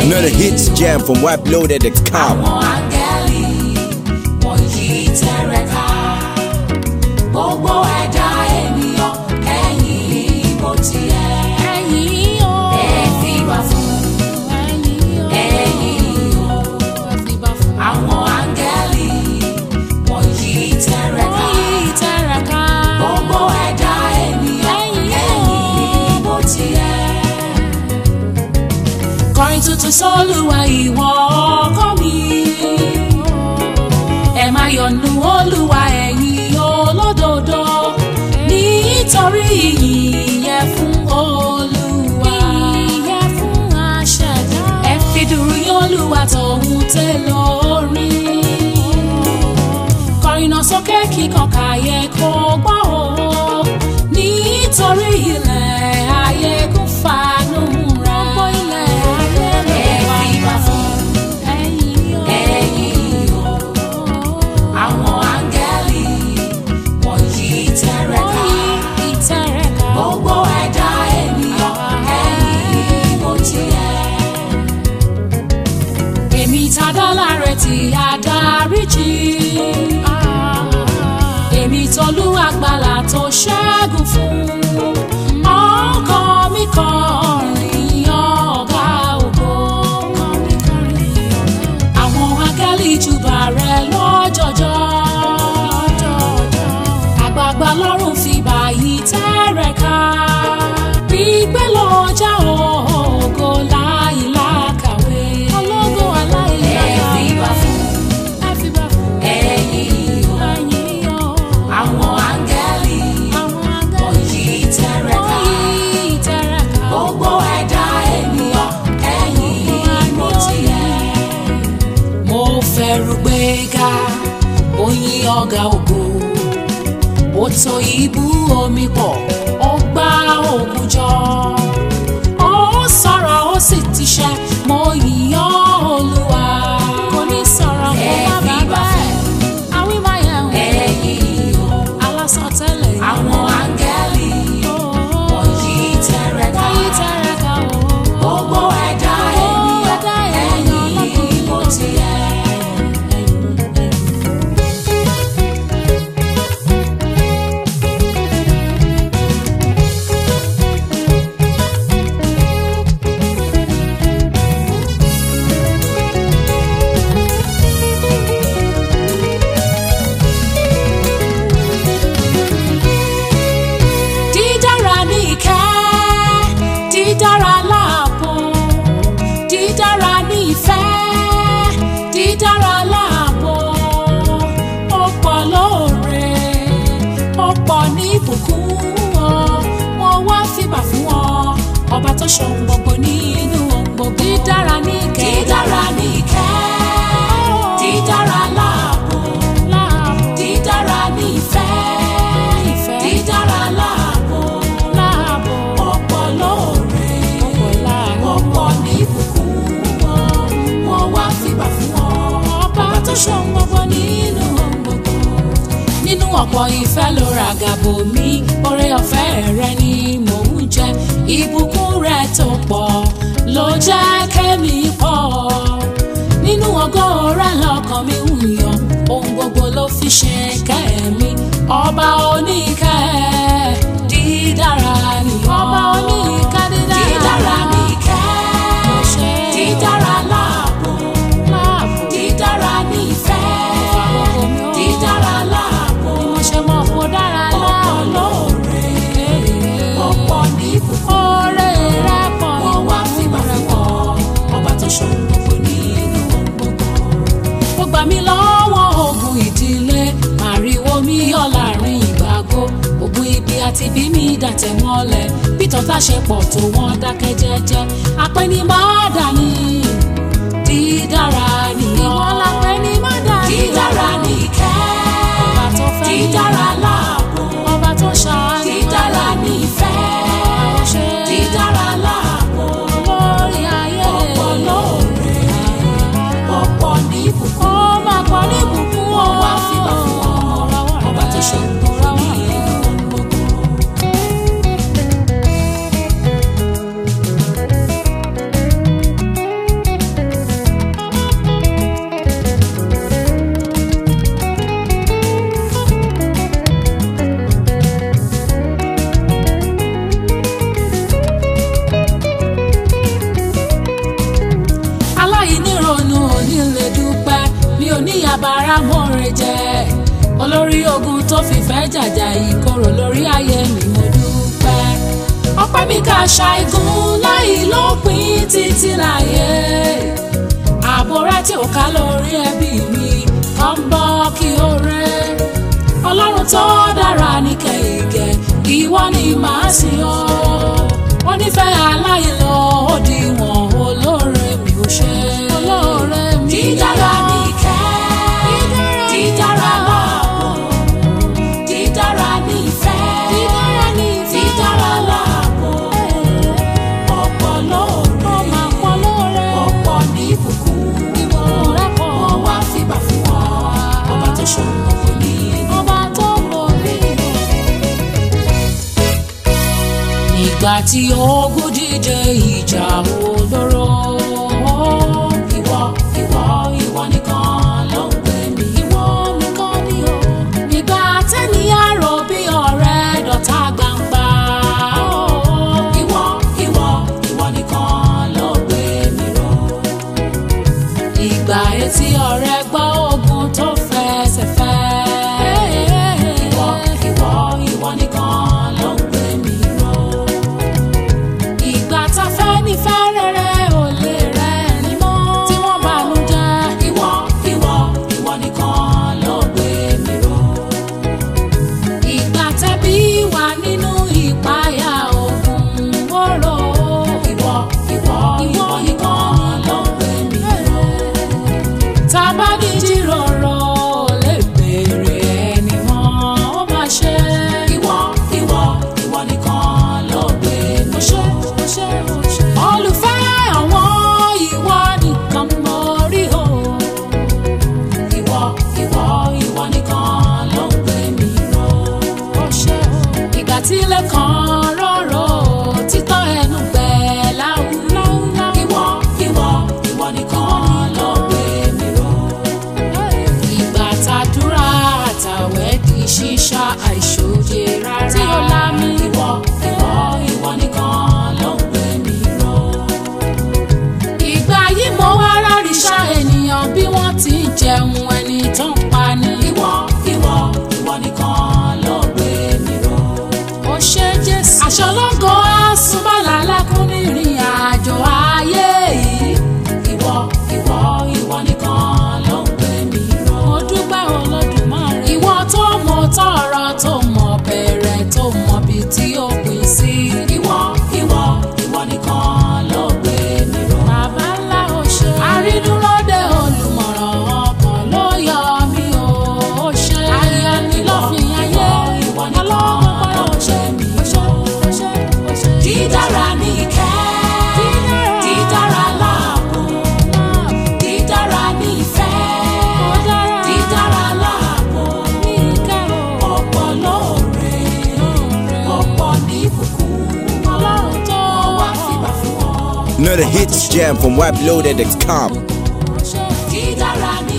Another hits jam from wipeloaded.com. àwọn áńgẹ́lì wọ̀nyí tẹ̀rẹ̀ká gbogbo ẹ̀dá ènìyàn ẹ̀yìn bó ti yẹ. ẹ̀yin o ẹ fi wá fún ẹ̀yin o ẹ̀yìn o. ẹ fi bá fún àwọn áńgẹ́lì wọ̀nyí tẹ̀rẹ̀ká yìí tẹ̀rẹ̀ká gbogbo ẹ̀dá ènìyàn ẹ̀yìn bó ti yẹ. kọrin tuntun sólùwà ìwọ ọkọ mi ẹ máa yọ̀nù olúwa ẹ̀yin olódodo nítorí ìyìn yẹ fún olúwa ìyẹ́ fún aṣẹ̀dá ẹ fi dùrù yín olúwa tòun tẹ lórí kọrin náà sókè kíkan káyé kó gbọ́ o nítorí ilẹ̀ ayé kún fanú rẹ̀ gbogbo ilẹ̀ ayé ló ẹ wà fi wá fún ẹ̀yin o ẹ̀yìn o àwọn áńgẹ́lì wọ̀nyí tẹ̀rẹ̀ká yìí tẹ̀rẹ̀ká gbogbo ẹ̀dá ènìyàn ẹ̀yìn bó ti yẹ. èmi tàdá láre tí adarí jì èmi tolú àgbàlà tó ṣẹ́gun fún ọkọ mi kọrin ọ̀gá ògo àwọn áńgẹ́lì júbà rẹ lọ́jọ́jọ́ àgbààgbà lọ́rùn fi báyìí tẹ́rẹ̀ ká gbígbé lọ́jà ògo láìlákàwé ológo aláìláyà ẹ fi wá fún ẹ fi bá fún ẹ̀yìn o ẹ̀yin o àwọn áńgẹ́lì àwọn áńgẹ́lì wọ̀nyí tẹ́rẹ̀ ká yìí tẹ̀rẹ̀ká gbogbo ẹ̀dá ènìyàn ẹ̀yìn bó ti yẹ. mo fẹ́rù gbéga oyin ọ̀gá ògo ó tó ibú omi pọ̀ ó gbá òkun jọ ó sọ̀rọ̀ ó sì ti ṣẹ mo yìnyán olúwa kò ní sọ̀rọ̀ kó ẹ má fi bàa bá bẹ́ẹ̀ àwí máa yẹ̀ wò ẹ̀yìn o alásọtẹ́lẹ̀ yìí. àwọn áńgẹ́lì wọ̀nyí tẹ̀rẹ̀ ká wọ́n yí tẹ̀rẹ̀ká o. gbogbo ẹ̀dá ènìyàn ẹ̀yìn bó ti yẹ. dídára ní ìkẹ́ dídára láàbò dídára ní ìfẹ́ dídára láàbò ó pọ̀ lóore ó pọ̀ ní ìbùkún ọ wọ́n wá fìbà fún ọ ọba tó ṣohun gbogbo nínú ohun gbogbo dídára ní ìkẹ́ dídára ní ìkẹ́ dídára láàbò láàbò dídára ní ìfẹ́ ìfẹ́ dídára láàbò láàbò ọ̀pọ̀ lóore ọ̀pọ̀ láàbò. ọ̀pọ̀ ní ìbùkún wọn wọn wá fìgbà fún ọ ọba tó ṣohun gbogbo nínú ohun gbogbo nínú ọ̀pọ̀ ìfẹ́ ló ra gàbò mi oore ọ̀fẹ́ rẹ ni mò ń jẹ ìbùkún rẹ tó pọ̀ ló jẹ́ kẹ́mi pọ̀ nínú ògo rẹ lọ́kàn mi ń yọ̀ ohun gbogbo ló fi ṣe kẹ́mi ọba oníkẹ́ dídára ni ọ́. ọba oníkẹ́ dídára. dídára ní ìkẹ́ ṣe. dídára láàbò láàbò dídára ní ìfẹ́ Ìfàgbogbo mi ó. dídára láàbò ni mo ṣe mọ̀ kó dára ọ̀pọ̀ láàbò. lóore ọ̀pọ̀ ní ìbùkún oore rẹ pọ̀ wọn wá fìgbà fún ọ ọba tó ṣòro gbogbo nínú ohun gbogbo. ó gbà mí lọ́wọ́ ogun ìdílé màrìwò mi yọ láàrin ìgbàgbọ́ ogun ibi àti bí mi dàtẹ̀ mọ́lẹ̀ bí tọ́ta ṣe pọ̀ tó wọ́n dákẹ́ jẹ́jẹ́ apẹ́ni má dání dídára nìyọ́ ìwọ la pè ní mọ́dà ní dídára ní ìkẹ́ ọba tó fẹ́ ní dídára láàbò ọba tó ṣàánú dídára ní ìfẹ́ ṣe dídára láàbò lórí ayé ọ̀pọ̀ lóore ọ̀pọ̀ ní ìbùkún ó máa pọ̀ ní ìbùkún wọn wá fìgbà fún ọ ọba tó ṣe gbogbo ní inú gbogbo. aláìnírònú òní lè dúpẹ́ mi ò ní yàbára mọ́re jẹ́ olórí ogun tó fìfẹ́ jàjà ìkorò lórí ayé mi mo dúpẹ́ ọpẹ́ mi ká ṣàìgùn láì lópin títí láyé ààbò rẹ tí ò ká lórí ẹbí mi kàn ń bọ́ kí ó rẹ́ ọlọ́run tó dára ní kẹ̀kẹ́ ìwọ ni màá sìn ọ́ wọ́n nífẹ̀ẹ́ aláìlọ òdiwọ̀n olóore mi ò ṣe olóore mi dídára ní ìkẹ́ dídára láàbò dídára ní ìfẹ́ dídára láàbò ọ̀pọ̀ lóore ọ̀pọ̀ ní ìbùkún wọ́n wá fìbà fún ọ ọba tó ṣòro kò ní ọba tó borí nígbà tí ogun dìde ìjà olóró. ìwọ ìwọ ìwọ nìkan ló ń pè mí. ìwọ nìkan ni o. nígbà tẹ́niyàn rò bí ọ̀rẹ́ dọ̀tá gbangba. ìwọ ìwọ ìwọ nìkan ló gbé mi ró. ìgbà etí ọ̀rẹ́ gbọ́ ogun tó fẹsẹ̀ fẹ́. ìwọ ìwọ ìwọ nìkan ló ń gbé mi ró ìgbà tá a fẹ́ ní fẹ́ rere ò lè rẹ̀ ní mọ́. tí wọ́n bá nu jẹ́. ìwọ ìwọ ìwọ nìkan ló gbé mi ró. ìgbà tẹ́bí wà nínú ìpayà ogun wóró. ìwọ ìwọ ìwọ nìkan ló gbé mi ró. tá a bá ní jíròrò lè béèrè ẹni mọ́ ó máa ṣe. ìwọ ìwọ ìwọ nìkan ló gbé mi ró. olùfẹ́ àwọn ìwọ nìkan mo rí o. ìwọ ìwọ ìwọ nìkan ló ń gbé mi ró. ìgbà tí ilé kan rọ̀rọ̀ títọ́ ẹnu gbẹ láwùláwù. ìwọ ìwọ ìwọ nìkan ló gbé mi ró. ìgbà tàdúrà àtàwẹ̀ di ṣíṣá àìṣòye rárá. tí ó lá mi. ìwọ ìwọ ìwọ nìkan ló ń gbé mi ró. ìgbà yìí mo wá ráríṣà ènìyàn bí wọ́n ti ń jẹun ẹni tó ń pa ni. ìwọ ìwọ ìwọ nìkan ló gbé mi ró. ó ṣe jésù. aṣọ lọ́gọ́ àsùnbọ̀là lákún ní ìrìn àjò ayé yìí. ìwọ ìwọ ìwọ nìkan ló ń gbé mi ró. mo dúpẹ́ olódùmarè. ìwọ tó mọ tọrọ tó mọ bẹ̀rẹ̀ tó mọ bí tí ó pín sí. ìwọ ìwọ ìwọ nìkan ló gbé mi ró. bàbá ńlá ò ṣe. àrídúróde olùmọ̀ràn ọkàn ló yọ mí o. ó ṣe. ayé ni lọ́fìn ayé. ìwọ nìkan ló gbé mi ró. dídára ní ìkẹ́. dídára láàbò. dídára ní ìfẹ́. dídára láàbò. ọ̀pọ̀ lóore. ọ̀pọ̀ ní ìbùkún. ọlọ́run tó wá fìgbà fún ọ. Another hits jam from WebLoaded.com. dídára ní